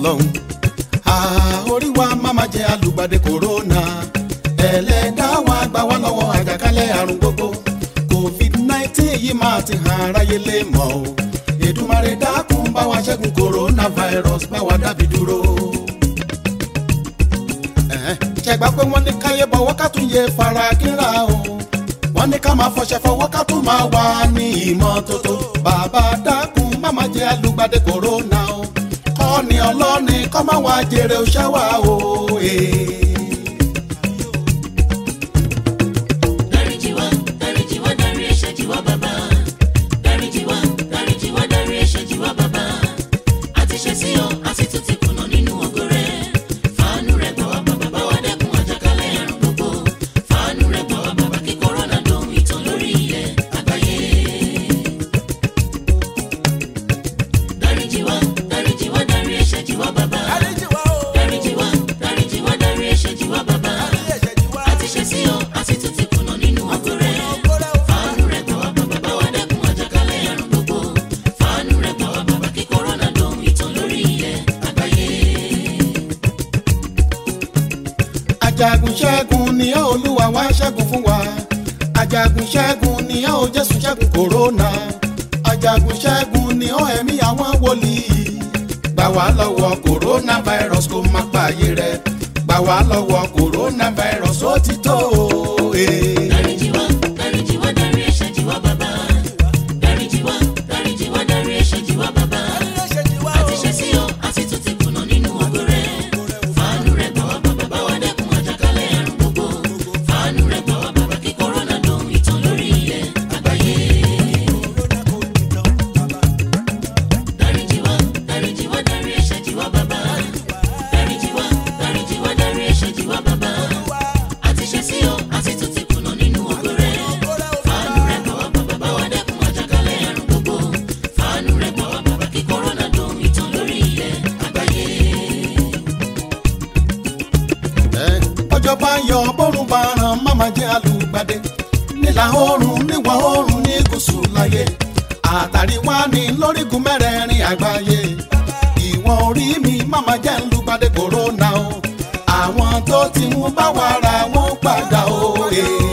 ọlọ́run orí wa máma jẹ alùgbàdé kòrónà ẹlẹ́dàá wa gbà wá lọ́wọ́ àjàkálẹ̀ àrùn gbogbo covid nineteen yìí máa ti hàn aráyé lè mọ̀ o Èdùmàrè dákun bá wa ṣẹ́gun coronavirus bá wa dábì dúró. ṣẹ̀gbá pé wọ́n ní káyé bọ̀wọ́ ká tún yẹ fara kínra o wọ́n ní ká máa fọṣẹ fọwọ́ ká tún máa wà ní ìmọ́tótó bàbá dákun má máa jẹ alùgbàdé corona o kọ́ni ọlọ́ni kọ́ máa wá jèrè òṣèwà o. dáríjì wá dáríjì wá dárí ẹ̀ṣẹ̀ jì wá bàbá dáríjì wá dáríjì wá dárí ẹ̀ṣẹ̀ jì wá bàbá àti ṣẹ̀ sí ọ àti tún ti kùnà nínú ògo rẹ fàánú rẹ gbà wá bàbá bá wa dẹ́kun àjàkálẹ̀ àrùn gbogbo fàánú rẹ gbà wá bàbá kí kòrónà dohun ìtàn lórí ilẹ̀ àgbáyé. dáríjì wá dáríjì wá dárí ẹ̀ṣẹ̀ jì wá bàbá dáríjì wá dáríjì wá dárí ẹ̀ṣẹ̀ jì wá bàbá àti ṣẹ̀ sí ọ àti tún ti kùnà nínú ògo rẹ fàánú rẹ gbà wá bàbá bá wa dẹ́kun àjàkálẹ̀ àrùn gbogbo fàánú rẹ gbà wá bàbá kí kòrónà dohun ìtàn lórí ilẹ̀ àgbáyé. ajagun ṣẹ́gun ni ọ́ olúwa wá ṣẹ́gun fún wa ajagun ṣẹ́gun ni ọ́ jésù ṣẹ́gun kòrónà ajagun ṣẹ́gun ni ọ́ ẹ̀mí àwọn wòlíì gbà wá lọ́wọ́ kòrónà virus kó má pààyè rẹ̀ gbà wá lọ́wọ́ kòrónà virus ó ti tó o. eh. dáríjì wá dáríjì wá dárí ẹ̀ṣẹ̀ jì wá bàbá dáríjì wá dáríjì wá dárí ẹ̀ṣẹ̀ jì wá bàbá àti ṣẹ̀ sí ọ àti tún ti kùnà nínú ògo rẹ fàánú rẹ gbà wá bàbá bá wa dẹ́kun àjàkálẹ̀ àrùn gbogbo fàánú rẹ gbà wá bàbá kí kòrónà dohun ìtàn lórí ilẹ̀ àgbáyé. dáríjì wá dáríjì wá dárí ẹ̀ṣẹ̀ jì wá bàbá dáríjì wá dáríjì wá dárí ẹ̀ṣẹ̀ jì wá bàbá àti ṣẹ̀ sí ọ àti tún ti kùnà nínú ògo rẹ fàánú rẹ gbà wá bàbá bá wa dẹ́kun àjàkálẹ̀ àrùn gbogbo fàánú rẹ gbà wá bàbá kí kòrónà dohun ìtàn lórí ilẹ̀ àgbáyé. Ẹ, ọjọ́ bá yọ bọ́rùn bá ràn máma jẹ́ alùgbàdé nílà oòrùn níwọ̀ oòrùn ní gúúsù láyé àtàrí wá ní lórígun mẹ́rẹ̀ẹ̀rin àgbáyé ìwọ̀n orí mi máma jẹ́ alùgbàdé kòrónà o àwọn tó ti mú bá wa ra wọn padà o. eh.